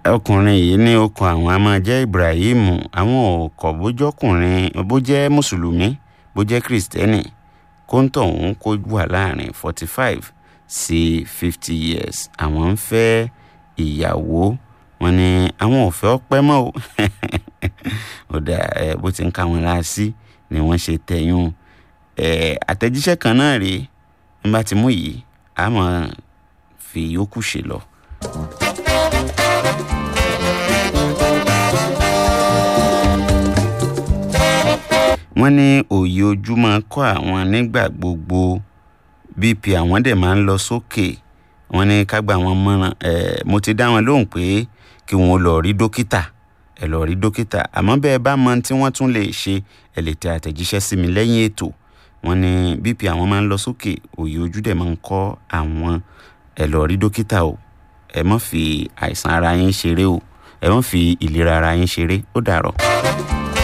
ọkùnrin yìí ní okùn àwọn a máa jẹ́ ibrahim àwọn ọkọ̀ bójọ́kùnrin bó jẹ́ mùsùlùmí bó jẹ́ kristẹni kóńtọ̀ òun kó wà láàrin forty five sí fifty years àwọn ń fẹ́ ìyàwó wọn ni àwọn ò fẹ́ ọpẹ́ mọ́ o ó dà ẹ bó ti ń ká wọn láà sí ni wọ́n ṣe tẹ̀yún ẹ àtẹ̀jíṣẹ́ kan náà rèé n bá ti mú yìí a máa fi yòókù ṣe lọ. wọ́n ní òye ojú máa kọ́ àwọn nígbà gbogbo bp àwọn dẹ̀ máa ń lọ sókè wọ́n ní ká gbà wọ́n mọ́ràn ẹ̀ mo ti dá wọn lóhùn pé kí wọ́n lọ rí dókítà ẹ lọ rí dókítà àmọ́ bẹ́ẹ̀ bá mọ tí wọ́n tún lè ṣe ẹ lè tẹ àtẹ̀jíṣẹ́ sí mi lẹ́yìn ètò wọ́n ní bp àwọn máa ń lọ sókè òye ojú dẹ̀ máa ń kọ́ àwọn ẹ lọ rí dókítà o ẹ má fi àìsàn ara yín ṣeré o ẹ má fi ìlera ara yín ṣeré ó dàrọ̀.